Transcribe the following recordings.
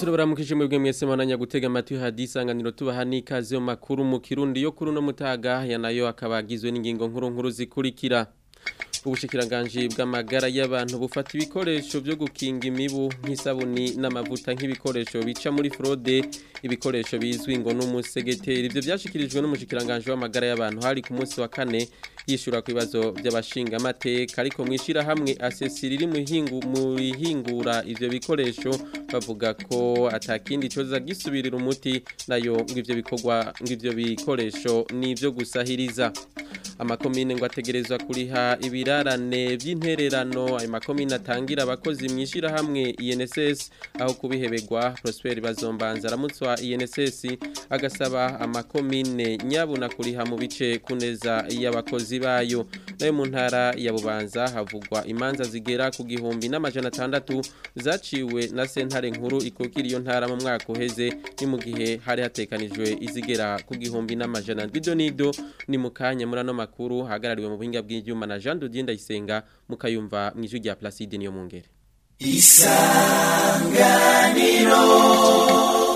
turabaramukije mwebwe mwese mwananya gutega amatwi hadisanganiro tubaha n'ikaze yo makuru mu kirundi yo kuri uno mutaga ya nayo akaba agizwe n'ingingo nkuru nkuru zikurikira ubushikiranganje bw'amagara y'abantu bufata ibikoresho byo gukinga imibu nk'isabuni n'amavuta nk'ibikoresho bica muri fraude ibikoresho bizwi ngo n'umusegeteri ibyo byashikirijwe n'umushikiranganje w'amagara y'abantu hari ku munsi wa kane yishura ku bibazo by'abashinga amateka ariko mwishira hamwe asesiri riri mu ihingura ivyo bikoresho bavuga ko atakindi coza gisubirira umuti nayo ngo ivyo bikorwa ngo ivyo bikoresho nivyo gusahiriza amakomine ngo ategerezwa kuriha ibirarane by'intererano ayo makomine atangira abakozi mwishira hamwe INSS aho kubiheberwa Prosper bazombanza aramutswa INSS agasaba amakomine nyabuna kuriha mu bice kuneza y'abakozi bayo nayo mu ntara ya Bubanza havugwa imanza zigera ku gihumbi n'amajana atandatu zaciwe na sentare nkuru ikukira iyo ntara mu mwaka uheze ni mu gihe hari hatekanijwe izigera ku gihumbi n'amajana ndidonido ni mu kanya muri ano makuru hagarariwe mu buhinga bw'ibyuma na Jean Dodier Ndayisenga mukayumva mu ijwi rya Placide niyo mungere Isanganiro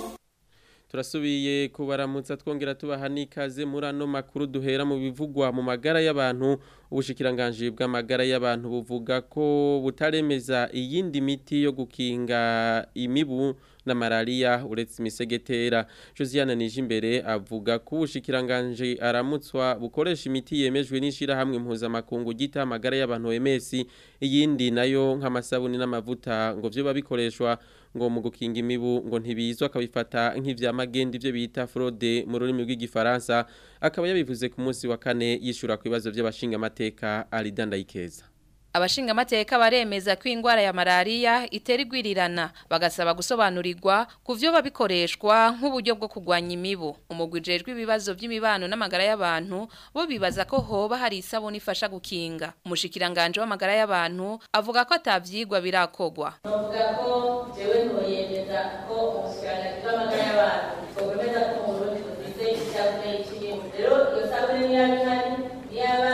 turasubiye kubaramutsa twongera tubaha n'ikaze muri ano makuru duhera mu bivugwa mu magara y'abantu ubushikiranganje bw'amagara y'abantu buvuga ko butaremeza iyindi miti yo gukinga imibu na malaria uretse imisegetera Josiane Nijimbere avuga ko ubushikiranganje aramutswa bukoresha imiti yemejwe n'ishira hamwe mpuzamakungu gita amagara y'abantu OMS iyindi nayo nk'amasabuni n'amavuta ngo byo babikoreshwa ngo mu gukinga imibu ngo ntibizwa akabifata nk'ivyamagenda ivyo bita fraude mu rurimi rw'igifaransa akaba yabivuze ku munsi wa kane yishura ku bibazo by'abashinga amateka Alidanda Ikeza abashinga amateka baremeza ko indwara ya malaria itera igwirirana bagasaba gusobanurirwa ku byo babikoreshwa nk'uburyo bwo kurwanya imibu umugwi ujejwe ibibazo by'imibano n'amagara y'abantu bo bibaza ko hoba hari isabune ifasha gukinga umushikiranganje w'amagara y'abantu avuga ko atavyigwa birakogwa bavuga ko jewe ntoyemeza ko umushikiranganje w'amagara y'abantu twokwemeza ko mu Burundi dufise isabune y'ikiyemu rero iyo sabune niyo ihari niyaba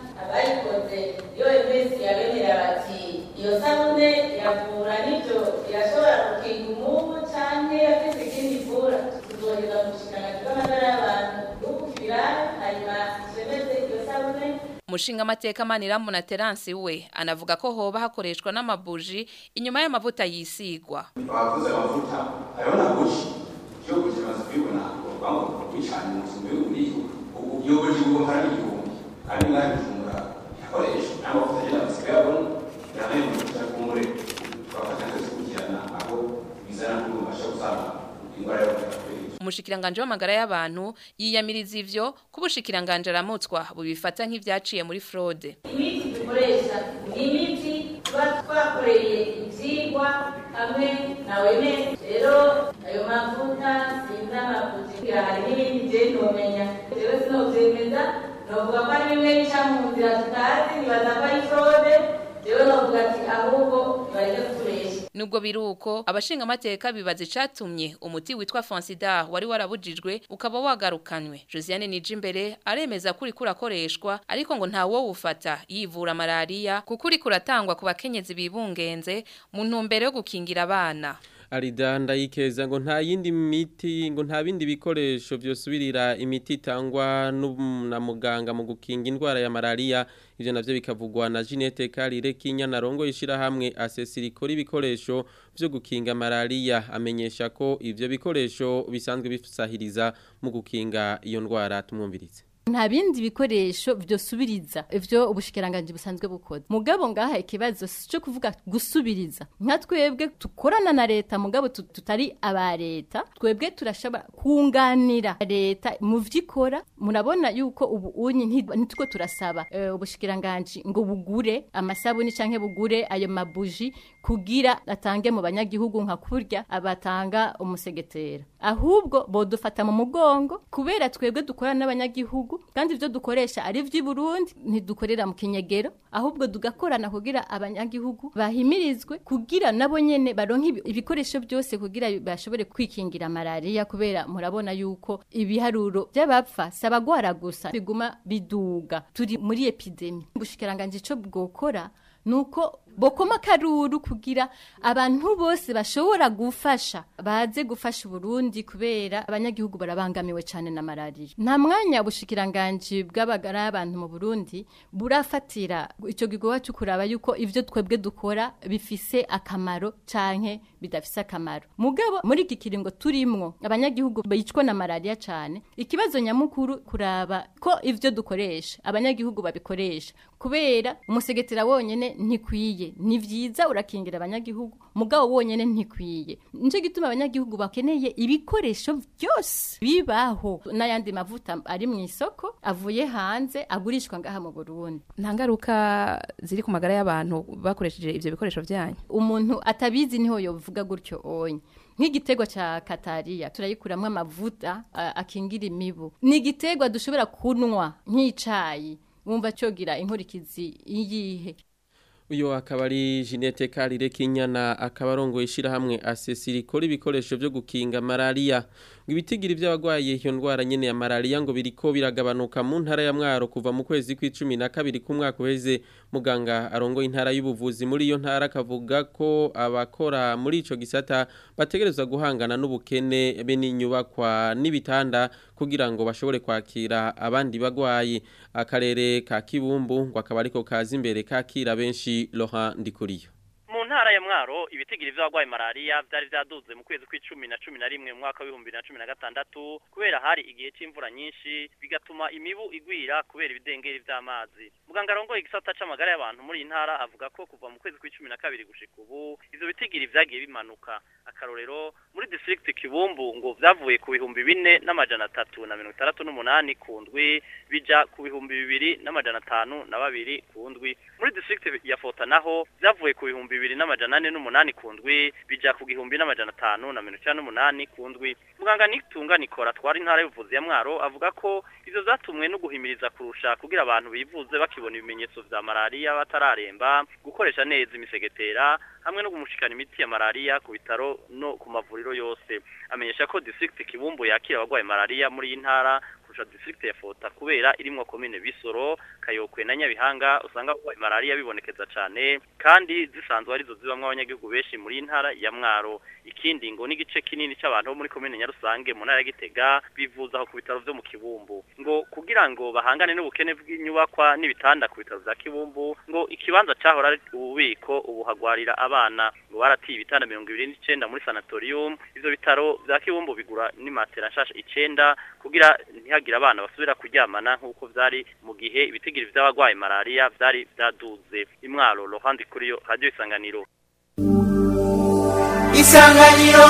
abayikoze iyo emesi yabenera bati iyo sabune iravura n'ibyo irashobora gukinga umubu canke yafise ikindi ivura tuzoheza mu bushikiranganji bw'amagara y'abantu bukukira hanyuma twemeze iyo sabune Mushinga mateka maniramu na Terence we anavuga ko hoba hakoreshwa n'amabuji inyuma y'amavuta yisigwa. Abavuze amavuta ayona buji yo kukimaze kwibona bango kwicana mu sumbe uri ubu yo buji ubu hari igihumbi kandi ngaho bijumura yakoresha n'amavuta yenda bisigaye abona yanaye mu kumure twafata ndetse kugirana aho bizana kurubasha gusaba indwara yo Umushikiranganje w'amagara y'abantu yiyamiriza ivyo kubushikiranganje aramutswa bubifata nk'ivyaciye muri fraude. Imiti dukoresha ni imiti tuba twakoreye ivyigwa hamwe na wemesi rero ayo mavuta sinzi amavuta hari n'ibindi je ntomenya jewe sinovyemeza novuga ko ari bimwe bica mu nzira tutazi nibaza ko ari fraude jewe novuga ati ahubwo bareke kuturesha Nubwo biruko abashinga amateka bibaza icatumye umuti witwa Fansida wari warabujijwe ukaba wagarukanwe. Josiane Nijimbere aremeza kuri kurakoreshwa ariko ngo nta wo ufata yivura malaria kuko uri kuratangwa ku bakenyezi bibungenze mu ntumbero yo gukingira abana. Aridanda yikeza ngo nta yindi miti ngo nta bindi bikoresho vyosubirira imiti itangwa na muganga mu gukinga indwara ya malaria ivyo navyo bikavugwa na Jeanette Karire Kinyana rongo ishira hamwe asesirikora ibikoresho vyo gukinga malaria amenyesha ko ivyo bikoresho bisanzwe bisahiriza mu gukinga iyo ndwara tumwumviritse nta bindi bikoresho vyosubiriza ivyo ubushikiranganje busanzwe bukoze mugabo ngaha ikibazo cyo kuvuga gusubiriza nka twebwe tukorana na leta mugabo tutari aba leta twebwe turashobora kunganira leta mu vyikora murabona yuko ubu unyi ntitwo turasaba uh, ubushikiranganje ngo bugure amasabuni canke bugure ayo mabuji kugira atange mu banyagihugu nka kurya abatanga umusegetera ahubwo bodufata mu mugongo kubera twebwe dukorana n'abanyagihugu kandi ibyo dukoresha ari iby'i Burundi ntidukorera mu kinyegero ahubwo tugakorana kugira abanyagihugu bahimirizwe kugira nabo nyene baronke ibikoresho byose kugira bashobore kwikingira malaria kubera murabona yuko ibiharuro by'abapfa sabagwara gusa biguma biduga turi muri epidemi gushikiranganje ico bwokora nuko bokoma akaruru kugira abantu bose bashobora gufasha baze gufasha Burundi kubera abanyagihugu barabangamiwe cyane na malaria nta mwanya bushikiranganje bw'abagara y'abantu mu Burundi burafatira ico gikorwa cyo kuraba yuko ivyo twebwe dukora bifise akamaro canke bidafise akamaro mugabo muri iki kiringo turimwo abanyagihugu bicwa na malaria cyane ikibazo nyamukuru kuraba ko ivyo dukoresha abanyagihugu babikoresha kubera umusegetera wonyene ntikwiye ni vyiza urakingira abanyagihugu mugabo wonyene ntikwiye nico gituma abanyagihugu bakeneye ibikoresho byose bibaho n'ayandi mavuta ari mu isoko avuye hanze agurishwa ngaha mu Burundi nta ngaruka ziri ku magara y'abantu bakoresheje ivyo bikoresho byanyu umuntu atabizi niho yovuga gutyo onye nk'igitego ca katariya turayikuramwo amavuta a- akingira imibu ni igitego dushobora kunwa nk'icayi wumva cogira inkurikizi iyihe uyu akaba ari Jeanette Karire Kinyana akaba arongoye ishirahamwe asesiri rikora ibikoresho byo gukinga malaria ngo ibitigiri by'abagwaye iyo ndwara nyene ya malaria ngo biriko biragabanuka mu ntara ya Mwaro kuva mu kwezi kw'icumi na kabiri k'umwaka uheze muganga arongoye intara y'ubuvuzi muri iyo ntara akavuga ko abakora muri ico gisata bategerezwa guhangana n'ubukene be n'inyubakwa n'ibitanda kugira ngo bashobore kwakira abandi bagwayi akarere ka Kibumbu ngo akaba ariko kaza imbere kakira benshi Laurent Ndikuriyo mu ntara ya mwaro ibitigiri vy'abagwaye malaria vyari vyaduze mu kwezi kw'icumi na cumi na rimwe mu mwaka w'ibihumbi bibiri na cumi na gatandatu kubera hari igihe c'imvura nyinshi bigatuma imibu igwira kubera ibidengeri vy'amazi muganga arongoye igisata c'amagara y'abantu muri iyi ntara avuga ko kuva mu kwezi kw'icumi na kabiri gushika ubu ivyo bitigiri vyagiye bimanuka akarorero muri district kibumbu ngo vyavuye ku bihumbi bine n'amajana atatu na mirongo itandatu n'umunani ku ndwi bija ku bihumbi bibiri n'amajana atanu na babiri ku ndwi muri district ya fota naho vyavuye ku bihumbi bibiri n'amajana ane n'umunani ku ndwi bija ku gihumbi n'amajana atanu na mirongo icenda n'umunani ku ndwi muganga nitunga nikora twari intara y'ubuvuzi ya mwaro avuga ko ivyo vyatumwe no guhimiriza kurusha kugira abantu bivuze bakibona ibimenyetso vya malaria batararemba gukoresha neza imisegetera hamwe no kumushikana imiti ya malaria ku bitaro no ku mavuriro yose amenyesha ko district kibumbu yakira abagwaye malaria muri iyi ntara kurusha district ya Fota kubera irimwo komine Bisoro Kayokwe na Nyabihanga usanga abagwaye malaria bibonekeza cane kandi zisanzwe arizo zibamwe abanyagihugu benshi muri iyi ntara ya Mwaro ikindi ngo n'igice kinini c'abantu bo muri komine Nyarusange mu ntara ya Gitega bivuza aho ku bitaro vyo mu Kibumbu ngo kugira ngo bahangane n'ubukene bw'inyubakwa n'ibitanda ku bitaro vya Kibumbu ngo ikibanza cahora ari ububiko ubu hagwarira abana ngo baratiye ibitanda mirongo ibiri n'icenda muri sanatorium ivyo bitaro vya Kibumbu bigura n'imatera nshasha icenda kugira ntihagire abana basubira kuryamana nk'uko vyari mu gihe ibitigiri vy'abagwaye malaria vyari vyaduze imwaro Laurent Kuriyo radio isanganiro isanganiro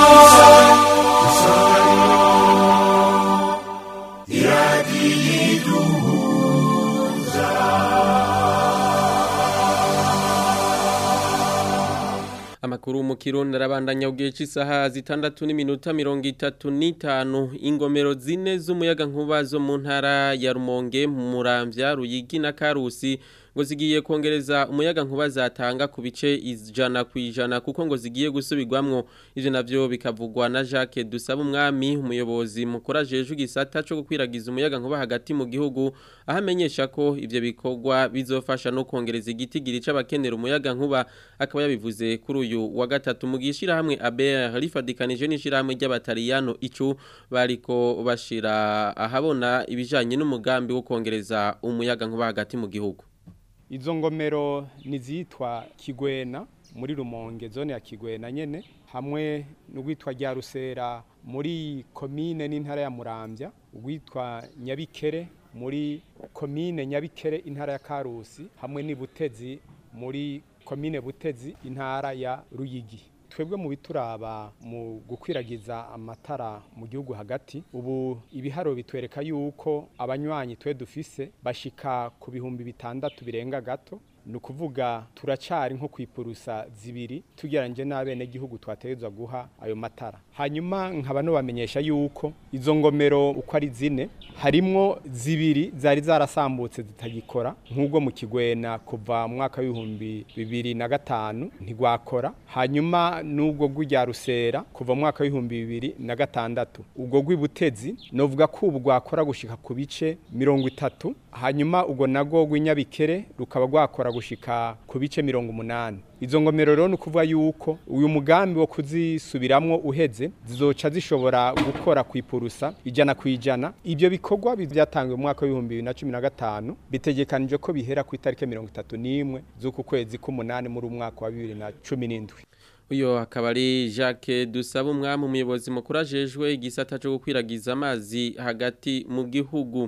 Amakuru mu Kirundi arabandanya ugiye cy'isaha zitandatu n'iminota mirongo itatu n'itanu ingomero zine z'umuyaga nkuba zo mu ntara ya Rumonge mu Muramvya Ruyigi na Karusi ngo zigiye kongereza umuyaga nkuba zatanga ku bice ijana ku ijana kuko ngo zigiye gusubirwamwo ivyo navyo bikavugwa na Jacques Dusaba umwami umuyobozi mukuru ajejwe igisata cyo gukwiragiza umuyaga nkuba hagati mu gihugu aho amenyesha ko ivyo bikorwa bizofasha no kongereza igitigiri c'abakenera umuyaga nkuba akaba yabivuze kuri uyu wa gatatu mu gishira hamwe ABR rifadikanije n'ishirahamwe ry'abatariyano icu bariko bashira ahabona ibijanye n'umugambi wo kongereza umuyaga nkuba hagati mu gihugu izo ngomero nizitwa kigwena muri rumonge zone ya kigwena nyene hamwe n'ugwitwa rya rusera muri komine n'intara ya muramvya ugwitwa nyabikere muri komine nyabikere intara ya karusi hamwe n'ibutezi muri komine butezi intara ya ruyigi twebwe mu bituraba mu gukwiragiza amatara mu gihugu hagati ubu ibiharo bitwereka yuko abanywanyi twe dufise bashika ku bihumbi bitandatu birenga gato ni ukuvuga turacari nko kwipurusa zibiri tugereranyije n'abene gihugu twategetswe guha ayo matara hanyuma nkaba nubamenyesha yuko izo ngomero uko ari zine harimwo zibiri zari zarasambutse zitagikora nk'ubwo mu kigwena kuva mu mwaka w'ibihumbi bibiri na gatanu ntigwakora hanyuma n'ubwo rw'irya rusera kuva mu mwaka w'ibihumbi bibiri na gatandatu ubwo rw'ibutezi novuga ko ubu rwakora gushika ku bice mirongo itatu hanyuma ubwo nabwo rw'inyabikere rukaba rwakora kugabanuka gushika ku bice mirongo umunani izo ngomero rero ni ukuvuga yuko uyu mugambi wo kuzisubiramwo uheze zizoca zishobora gukora ku ipurusa ijana ku ijana ibyo bikorwa byatangiwe mu mwaka w'ibihumbi bibiri na cumi na gatanu bitegekanije ko bihera ku itariki mirongo itatu n'imwe z'uku kwezi k'umunani muri umwaka wa bibiri na cumi n'indwi uyo akaba ari Jacques dusaba umwami umuyobozi mukuru ajejwe igisata cyo gukwiragiza amazi hagati mu gihugu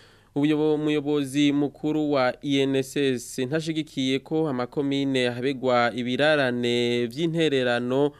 umuyobozi mukuru wa INSS ntashigikiye ko amakomine habegwa ibirarane by'intererano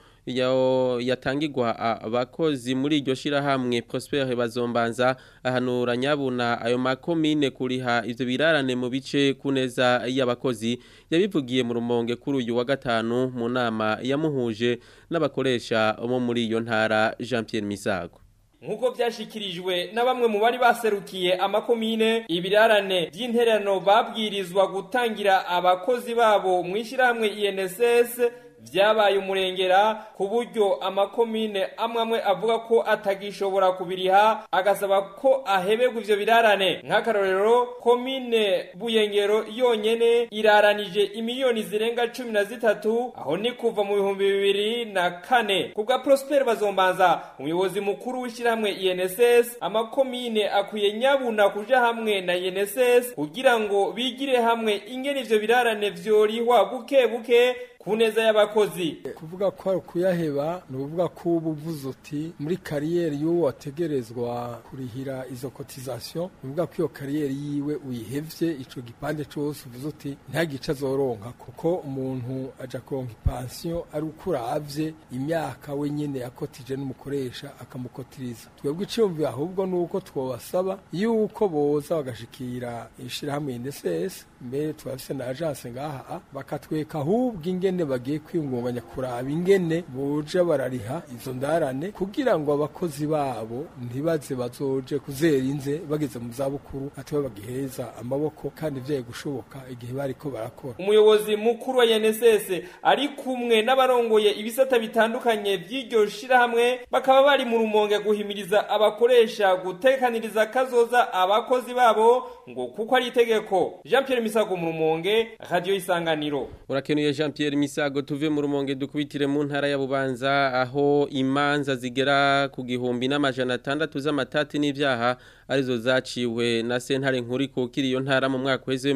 yatangirwa abakozi muri iryo shirahamwe Prosper bazombanza ahanura nyabuna ayo makomine kuriha ivyo birarane mu bice kuneza y'abakozi yabivugiye mu rumonge kuri uyu wa gatanu mu nama yamuhuje n'abakoresha bo muri iyo ntara Jean Pierre Misago nk'uko byashyikirijwe na bamwe mu bari baserukiye amakomine ibirarane by'intererano babwirizwa gutangira abakozi babo mu ishyirahamwe INSS byabaye umurengera ku buryo amakomine amwe amwe avuga ko atagishobora kubiriha agasaba ko ahebegwa ivyo birarane nk'akarorero komine buyengero yonyene iraranije imiliyoni zirenga cumi na zitatu aho ni kuva mu bihumbi bibiri na kane ku bwa prosper bazombanza umuyobozi mukuru w'ishyirahamwe inss amakomine akwiye nyabuna kuja hamwe na inss kugira ngo bigire hamwe ingene ivyo birarane vyorihwa buke buke ku neza y'abakozi kuvuga ko ari ukuyaheba ni ukuvuga ko uba uvuze uti muri kariyeri y'uwo wategerezwa kurihira izo kotizasiyo ni ukuvuga ko iyo kariyeri yiwe uyihevye ico gipande cose uvuze uti ntagice azoronka kuko umuntu aja kuronka ipansiyo ari uko uravye imyaka we nyene yakotije n'umukoresha akamukotiriza twebwe iciyumviro ahubwo ni uko twobasaba yuko boza bagashikira ishirahamwe NSS mbere turafise na agence ngaha bakatweka ahubwo ingene bagiye kwiyungunganya kuraba ingene boja barariha izo ndarane kugira ngo abakozi babo ntibaze bazoje kuzera inze bageze mu zabukuru atiwe bagiheza amaboko kandi vyaye gushoboka igihe bariko barakora umuyobozi mukuru wa NSS ari kumwe n'abarongoye ibisata bitandukanye by'iryo shirahamwe bakaba bari mu rumonge guhimiriza abakoresha gutekaniriza kazoza abakozi babo ngo kuko ari itegeko Jean Pierre Misago mu rumonge radio isanganiro urakenuye Jean Pierre Misago tuve mu rumonge dukubitire mu ntara ya Bubanza aho imanza zigera ku gihumbi n'amajana atandatu z'amatati n'ivyaha arizo zaciwe na sentare nkuri kukiri iyo ntara mu mwaka w'eze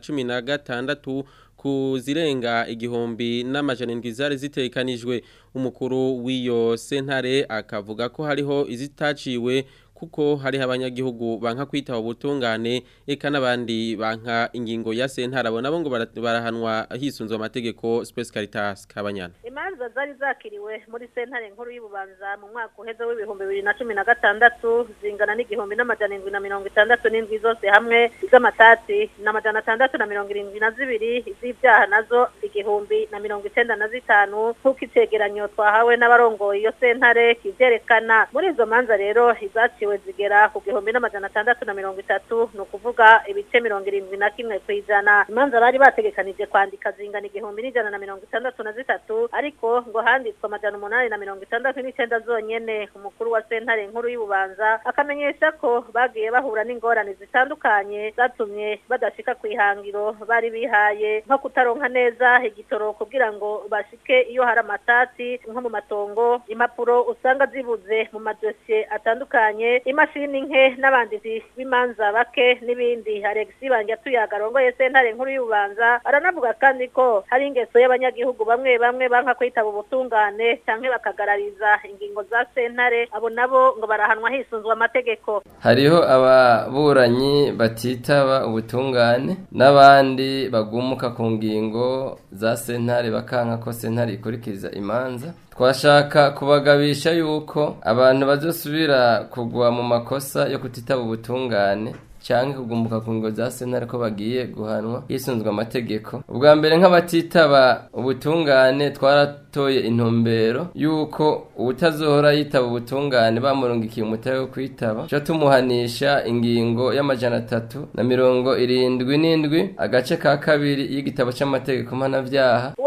2016 ku zirenga igihumbi n'amajana indwi zari zitekanijwe umukuru w'iyo sentare akavuga ko hariho izitaciwe kuko hariho abanyagihugu banka kwitaba ubutungane eka n'abandi banka ingingo ya sentare abo nabo ngo barahanwa hisunzwe amategeko Space Caritas kabanyana imanza zari zakiriwe muri sentare nkuru y'ububanza mu mwaka uheze w'ibihumbi bibiri na cumi na gatandatu zingana n'igihumbi n'amajana indwi na mirongo itandatu n'indwi zose hamwe z'amatati n'amajana atandatu na mirongo irindwi na zibiri iz'ibyaha nazo igihumbi na mirongo icenda na zitanu nk'uko icegeranyo twahawe n'abarongoye iyo sentare kivyerekana muri izo manza rero izaciwe zigera ku gihumbi n'amajana atandatu na mirongo itatu ni ukuvuga ibice mirongo irindwi na kimwe ku ijana imanza bari bategekanije kwandika zingana igihumbi n'ijana na mirongo itandatu na zitatu ariko ngo handitswe amajana umunani na mirongo itandatu n'icenda zonyene umukuru wa sentare nkuru y'ububanza akamenyesha ko bagiye bahura n'ingorane zitandukanye zatumye badashika ku ihangiro bari bihaye nko kutaronka neza igitoro kugira ngo bashike iyo hari amatati nko mu matongo impapuro usanga zibuze mu madosiye atandukanye imashini nke n'abanditsi b'imanza bake n'ibindi Alexis Banjatuyaga arongoye sentare nkuru y'ububanza aranavuga kandi ko hari ingeso y'abanyagihugu bamwe bamwe banka kwitaba ubutungane canke bakagarariza ingingo za sentare abo nabo ngo barahanwa hisunzwe amategeko hariho ababuranyi batitaba ubutungane n'abandi bagumuka ku ngingo za sentare bakanka ko sentare ikurikiza imanza twashaka kubagabisha yuko abantu bazosubira kugwa mu makosa yo kutitaba ubutungane cyangwa kugumbuka ku ngo za sentare ko bagiye guhanwa hisunzwe amategeko ubwa mbere nk'abatitaba ubutungane twaratoye intumbero yuko ubutazohora yitaba ubutungane bamurungikiye umutare wo kwitaba cyo tumuhanisha ingingo y'amajana atatu na mirongo irindwi n'indwi agace ka kabiri y'igitabo cy'amategeko mpanabyaha uwo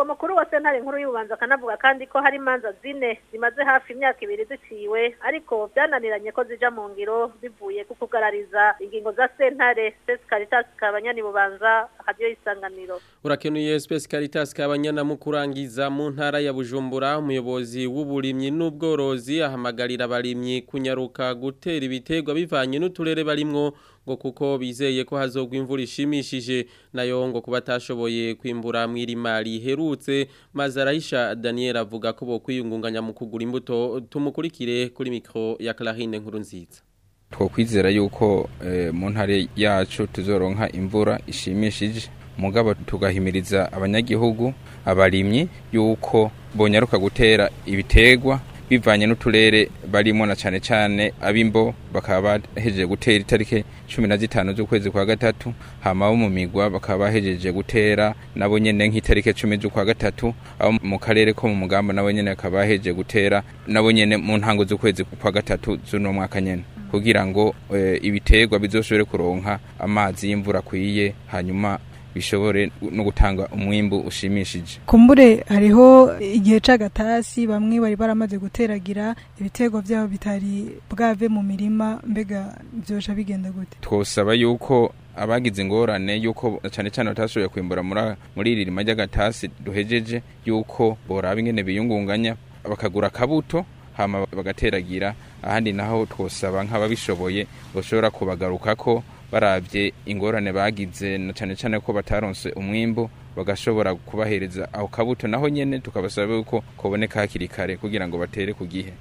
mukuru wa sentare nkuru y'ububanza akanavuga kandi ko hari imanza zine zimaze hafi imyaka ibiri ziciwe ariko byananiranye ko zija mu ngiro bivuye ku kugarariza ingingo za sentare Space Caritas kabanyani bubanza radio isanganiro urakenuye Space Caritas kabanyana mu kurangiza mu ntara ya Bujumbura umuyobozi w'uburimyi n'ubworozi ahamagarira abarimyi kunyaruka gutera ibiterwa bivanye n'uturere barimwo ngo kuko bizeye ko hazogwa imvura ishimishije nayo ngo kuba atashoboye kwimbura mw'irima riherutse maze arahisha Daniel avuga ko bo kwiyungunganya mu kugura imbuto tumukurikire kuri mikro ya Clarine nkuru nziza twokwizera yuko eh, mu ntare yacu tuzoronka imvura ishimishije mugabo tugahimiriza abanyagihugu abarimyi yuko bonyaruka gutera ibitegwa bivanye n'uturere barimo na cane cane abimbo bakaba bahejeje gutera itarike cumi na zitanu z'ukwezi kwa gatatu hama abo mu migwa bakaba bahejeje gutera nabo nyene nk'itarike cumi z'ukwa gatatu abo mu karere ko mu mugamba nabo nyene bakaba bahejeje gutera nabo nyene mu ntango z'ukwezi kwa gatatu z'uno mwaka nyene kugira ngo e, ibiterwa bizoshobore kuronka amazi y'imvura kwiye hanyuma bishobore no gutanga umwimbu ushimishije kumbure hariho igihe c'agatasi bamwe bari baramaze guteragira ibitego byabo bitari bwave mu mirima mbega byosha bigenda gute twosaba yuko abagize ingorane yuko cyane cyane batashoboye kwimbura muri iri rima ry'agatasi duhejeje yuko boraba ingene biyungunganya bakagura akabuto hama bagateragira ahandi naho twosaba nk'ababishoboye bashobora kubagarukako barabye ingorane bagize na cyane cyane ko bataronse umwimbo bagashobora kubahereza aho kabuto naho nyene tukabasaba yuko koboneka hakiri kare kugira ngo batere ku gihe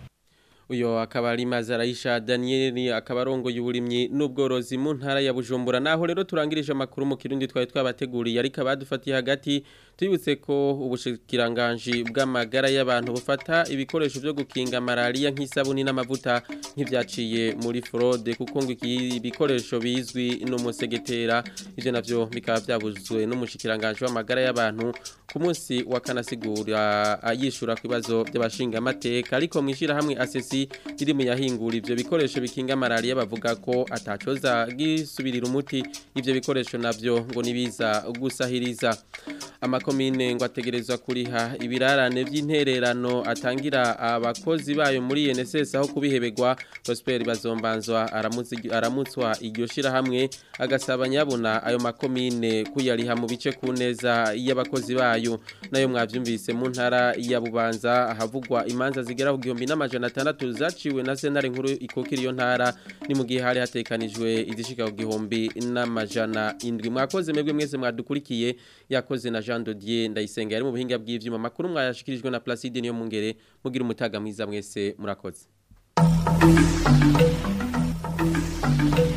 uyo akaba ari Mazarayisha Daniel akaba arongoye uburimyi n'ubworozi mu ntara ya Bujumbura naho rero turangirije amakuru mu kirundi twari twabateguriye ariko abadufatiye hagati tubibutse ko ubushikiranganje bw'amagara y'abantu bufata ibikoresho byo gukinga malaria nk'isabuni n'amavuta nk'ivyaciye muri fraude kuko ngo iki bikoresho bizwi n'umusegetera ivyo navyo bikaba byabuzwe n'umushikiranganje w'amagara y'abantu ku munsi wa kanasigura ayishura ku bibazo by'abashinga amateka ariko mwishira hamwe asesi riri mu yahingura ivyo bikoresho bikinga malaria bavuga ko atacoza gisubirira umuti ivyo bikoresho navyo ngo nibiza gusahiriza amakomine ngo ategerezwa kuriha ibirarane by'intererano atangira abakozi bayo muri NSS aho kubihebegwa Prosper bazombanzwa aramutswa iryo shira hamwe agasaba nyabona ayo makomine kuyariha mu bice ku neza y'abakozi bayo nayo mwavyumvise mu ntara ya Bubanza havugwa imanza zigera ku gihumbi n'amajana atandatu zaciwe na sentare nkuru ikokira iyo ntara ni mu gihe hari hatekanijwe izishika ku gihumbi n'amajana indwi mwakoze mwebwe mwese mwadukurikiye yakoze na Jean Dodier ndayisenga yari mu buhinga bw'ivyuma makuru mwayashikirijwe na Placide niyo mungere mugira umutaga mwiza mwese murakoze